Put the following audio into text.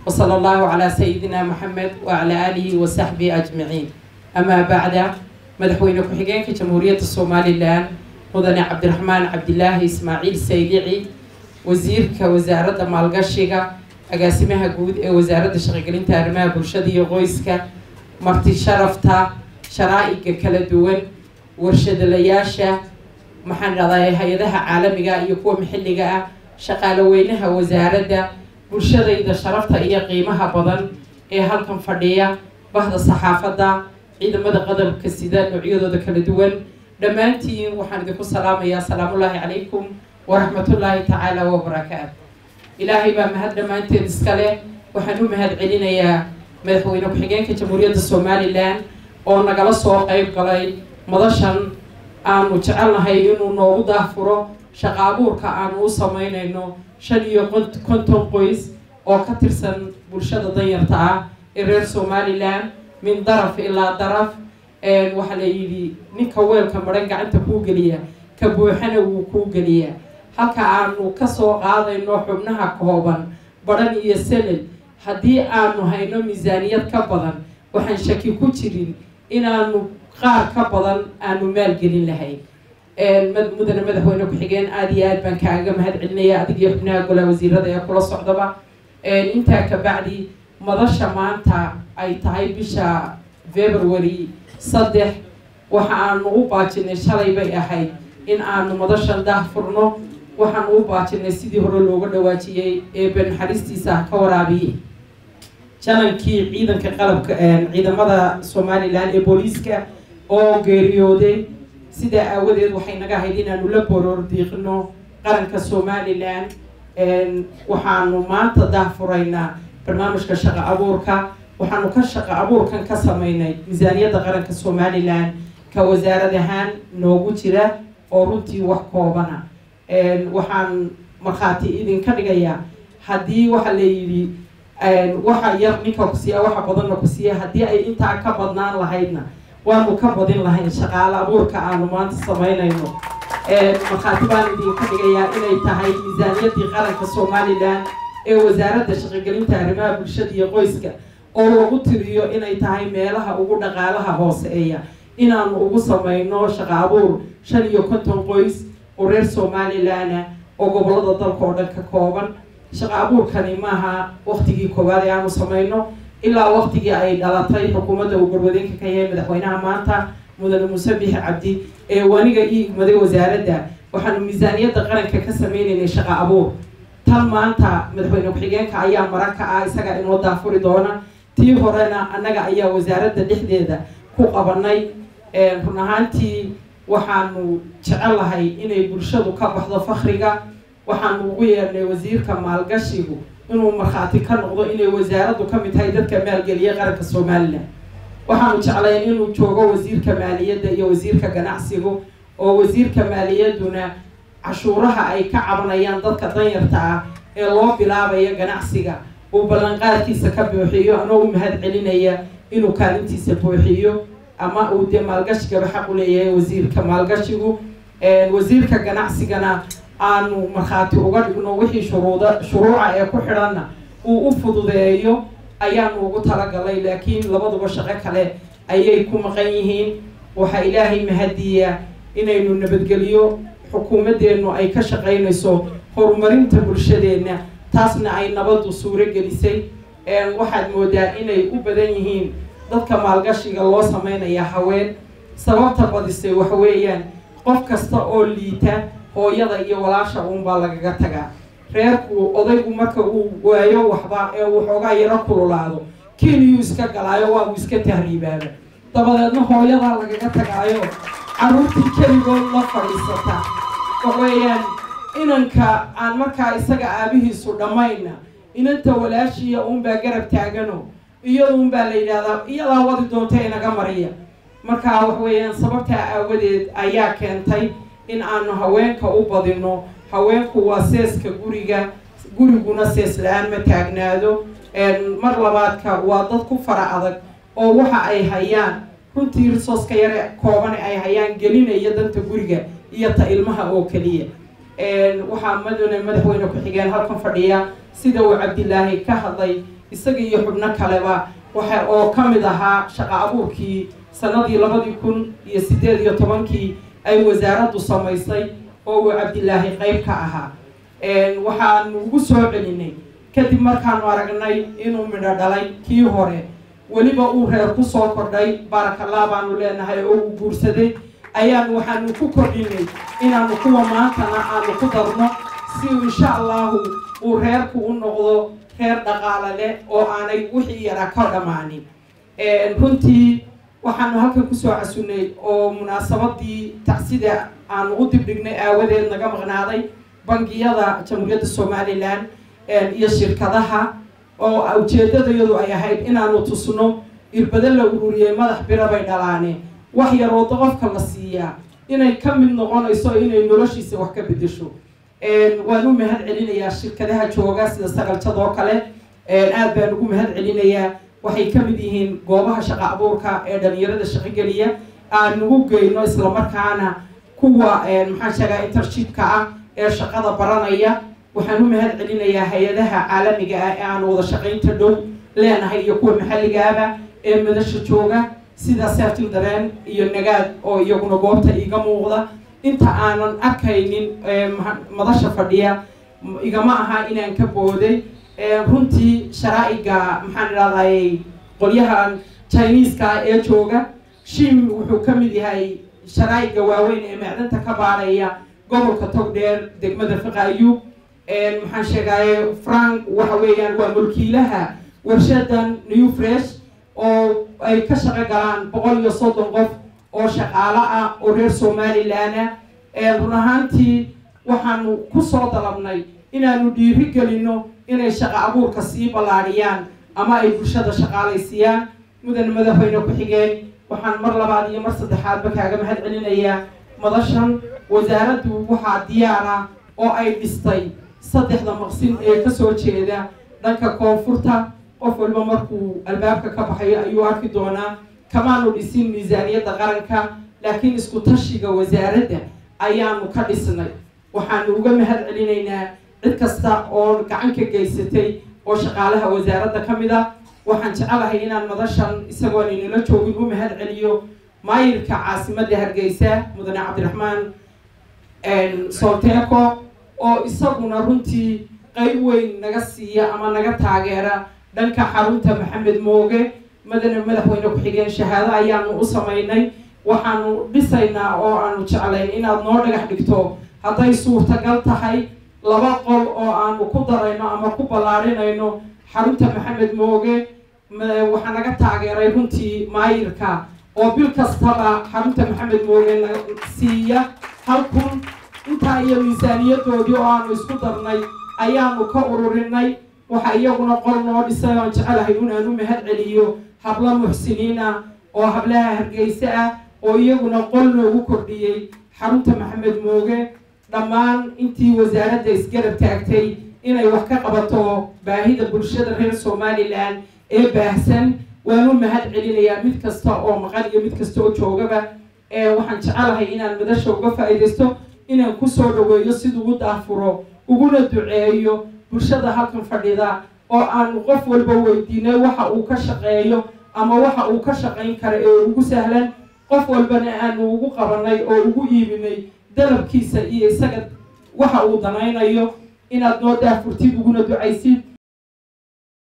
وصلى الله على سيدنا محمد وعلى آله وصحبه أجمعين أما بعد مدحوين كحجين جمهورية الصومالي الآن مدن عبد الرحمن عبد الله إسماعيل سيدعي وزير كوزارة مالقشيغا أقاسمها جود وزارة شغالين تارمها برشدي غويسكا مرتي شرفتا شرائق كلا دوان ورشد لياشا maxaan dhahdaa hay-adaha caalamiga iyo kuwa maxalliga ah shaqaale weynaha wasaaradda bulshadayda sharafta iyo qiimaha badan ee halkan fadhiya bahda saxaafadda ciidamada qadabka sida noocyadooda kala duwan dhammaantiin waxaan idinku salaamayaa asalaamullaahi calaykum waraxmatullaahi tacaala wabarakaatu ilaahay baa mahad dhammaanteed iska leh waxaan u mahad celinayaa madaxweyne ku-xigeenka jamhuuriyadda somalilan oo nagala soo qeyb galay madashan aanu jecelnahay inuu noogu daahfuro shaqa abuurka aanu u sameynayno shan iyo konton qoys oo ka tirsan bulshada danyarta ah ee reer somalilan min daraf ilaa daraf waxaa la yidhi ninka weelka maran gacanta kuu geliya ka buuxana wuu kuu geliyaa halka aanu kasoo qaadayno xubnaha kooban badhan iyo selel haddii aanu hayno miisaaniyad ka badan waxaan shaki ku jirin inaanu qaar ka badan aanu maalgelin lahayn mudane madaxweyne ku-xigeen aada iyo aad baan kaaga mahad celinaya adig iyo xubnaha golaha wasiirada ee kula socdaba intaa kabacdi madasha maanta ay tahay bisha february saddex waxa aanu u baajinay shalay bay ahayd in aanu madashan daah furno waxaanu u baajinay sidii hore looga dhawaajiyey ee banaxariistiisa ka waraabiyey janankii ciidanka qalabka ciidamada somalilan ee booliiska oo geeriyooday sidaa aawadeed waxay naga ahayd inaanu la boroor diiqno qaranka somalilan waxaanu maanta daahfuraynaa barnaamijka shaqa abuurka waxaanu ka shaqa abuurkan ka sameynay miisaaniyadda qaranka somalilan ka wasaarad ahaan noogu jira oo runtii wax koobana waxaan markhaati idinka dhigayaa haddii waxa la yidhi waxa yar ninka ku siiya waxa badanna ku siiya haddii ay intaa ka badnaan lahaydna waanu ka badin lahayn shaqaale abuurka aanu maanta sameynayno markhaati baan idinka dhigayaa inay tahay miisaaniyaddii qaranka somalilan ee wasaaradda shaqogelinta arrimaha bulshada iyo qoyska oo lagu tiriyo inay tahay meelaha ugu dhaqaalaha hooseeya inaanu ugu sameyno shaqa abuur shan iyo konton qoys oo reer somalilana oo gobolada dalka oo dhan ka kooban shaqa abuurkani maaha waktigii koowaad ee aanu sameyno ilaa waktigii ay dhalatay xukuumadda uu garwadeenka ka yahay madaxweynaha maanta mudane muuse bixi cabdi ee waniga ii igmaday wasaaradda waxaanu miisaaniyadda qaranka ka sameynaynay shaqa abuur tan maanta madaxweyne ku-xigeenka ayaa mara ka ah isaga inoo daafuri doona tii horena annaga ayaa wasaaradda dhexdeeda ku qabanay run ahaantii waxaanu jecelahay inay bulshadu ka baxdo fakriga waxaanu ugu yeernay wasiirka maalgashigu inuu markhaati ka noqdo inay wasaaraddu ka mid tahay dadka maalgeliya qaranka somalilan waxaanu jeclay inuu joogo wasiirka maaliyadda iyo wasiirka ganacsigu oo wasiirka maaliyadduna cashuuraha ay ka cabanayaan dadka danyarta ah ee loo bilaabaya ganacsiga uu ballanqaadkiisa ka buuxiyo anoo u mahad celinaya inuu kaalintiisa buuxiyo ama uu dee maalgashigaba xaq u leeyahay wasiirka maalgashigu wasiirka ganacsigana aanu markhaati uga dhigno wixii shuruuda shuruuca ee ku xidhanna uu u fududeeyo ayaanu ugu talagalay laakiin labaduba shaqo kale ayay ku maqan yihiin waxaa ilaahay mahadiya inaynu nabadgeliyo xukuumadeennu ay ka shaqaynayso horumarinta bulshadeenna taasna ay nabaddu suuro gelisay waxaad moodaa inay u badan yihiin dadka maalgashiga loo sameynaya haween sababta badisay waxa weeyaan qof kasta oo liita hooyada iyo walaasha uunbaa lagaga tagaa reerku odaygu marka uu waayo waxba ee uu xoogaa yaro kululaado keniyuu iska galaayo waa uu iska tahriibaaba dabadeedna hooyadaa lagaga tagaayo carruurtii keligood la fadhiisata waxweeyaan inanka aan markaa isaga aabihiisu dhammayna inanta walaashiya uunbaa garab taagano iyada unbaa la yidhahdaa iyadaa wadi doonta inaga mariya marka wax weeyaan sababtaa aawadeed ayaa keentay in aanu haweenka u badino haweenku waa seeska guriga guriguna sees la-aan ma taagnaado mar labaadka waa dad ku fara adag oo waxa ay hayaan runtii risooska yare koobane ay hayaan gelinaya danta guriga iyo ta ilmaha oo keliya waxaa madane madaxweyne ku-xigeen halkan fadhiya sida uu cabdilaahi ka hadlay isaga iyo xubno kaleba waxa oo ka mid ahaa shaqo abuurkii sanadii labadii kun iyo siddeed iyo tobankii ay wasaaraddu samaysay oo uu cabdilaahi qayb ka ahaa waxaanu ugu soo celinay kadib markaanu aragnay inuu midho dhalay kii hore weliba uu reer ku soo kordhay barakallah baanu leenahay oo uu guursaday ayaanu waxaanu ku kordhinay inaanu kuwa maantana aanu ku darno si insha allahu uu reerku u noqdo reer dhaqaale leh oo aanay wixii yaraa ka dhammaanin runtii waxaanu halkan kusoo casunay oo munaasabadii tacsida aanu u dibdhignay aawadeed naga maqnaaday bangiyada jamhuuriyadda somalilan iyo shirkadaha oo ujeedadayadu ay ahayd inaanu tusno irbado la ururiyey madax bira bay dhalaane wax yar oo qofka la siiyaa inay ka mid noqonayso inay noloshiisa wax ka bedesho waan u mahad celinayaa shirkadaha jooga sida saqaljadoo kale aad baan ugu mahad celinayaa waxay ka mid yihiin goobaha shaqo abuurka ee dhalinyarada shaqogeliya aan nagu geyno islamarkaana kuwa maxaan sheegaa intershipka ah ee shaqada baranaya waxaan u mahad celinayaa hay-adaha caalamiga ah ee aan wada shaqaynta dhow leenahay iyo kuwa maxalligaaba ee madasha jooga sida sertil dareen iyo nagaad oo iyaguna goobta iiga muuqda inta aanan arkaynin madasha fadhiya igama aha inaan ka booday runtii sharaa'iga maxaan idhahday qolyahan chineeska ee jooga shim wuxuu ka mid yahay sharaa'iga waaweyn ee macdanta ka baadhaya gobolka togdheer degmada fiqa ayub maxaan sheegaye frank waxa weeyaan waa mulkiilaha warshadan new fresh oo ay ka shaqo galaan boqol iyo soddon qof oo shaqaalo ah oo reer somalilan ah run ahaantii waxaanu kusoo dalabnay inaanu dhiiri gelino inay shaqo abuurka sii ballaadhiyaan ama ay bulshada shaqaalaysiiyaan mudan madaxweyne ku-xigeen waxaan mar labaad iyo mar saddexaadba kaaga mahad celinayaa madashan wasaaraddu waxaa diyaar ah oo ay dhistay saddexda maqsin ee kasoo jeeda dhanka koonfurta qof walba markuu albaabka ka baxayo ayuu arki doonaa kamaanu dhisin miisaaniyadda qaranka laakiin isku tashiga wasaaradda ayaanu ka dhisnay waxaanu uga mahad celinaynaa cid kasta oo gacan ka geysatay oo shaqaalaha wasaaradda ka mid a waxaan jecelahay inaan madashan isagoon inala joogin u mahad celiyo maayirka caasimadda hargeysa mudane cabdiraxmaan solteco oo isaguna runtii qayb weyn naga siiya ama naga taageera dhanka xarunta maxamed mooge madane madaxweyne ku-xigeen shahaado ayaanu u samaynay waxaanu dhisaynaa oo aanu jeclayn inaad noo dhagax dhigto hadday suurtagal tahay laba qol oo aanu ku darayno ama ku ballaadhinayno xarunta maxamed mooge waxaa naga taageeray runtii maayirka oo bil kastaba xarunta maxamed mooge na siiya hal kun intaa iyo miisaaniyadoodii oo aanu isku darnay ayaanu ka ururinay waxa iyaguna qol noo dhisay oon jecelahay inaan u mahad celiyo hablo muxsiniin ah oo hablaha hargeyse ah oo iyaguna qol noogu kordhiyey xarunta maxamed mooge dhammaan intii wasaaradda isgarab taagtay inay wax ka qabato baahida bulshada reer somalilan ee baahsan waan u mahad celinayaa mid kasta oo maqan iyo mid kasta oo joogaba waxaan jecelahay inaan madasha uga faa'iidaysto inaan kusoo dhaweeyo siduu u daafuro uguna duceeyo bulshada halkan fadhida oo aanu qof walba weydiinay waxa uu ka shaqeeyo ama waxa uu ka shaqayn kara ee ugu sahlan qof walbana aanu ugu qabanay oo ugu iibinay dalabkiisa iyo isaga waxa uu danaynayo inaad noo daafurtid uguna ducaysid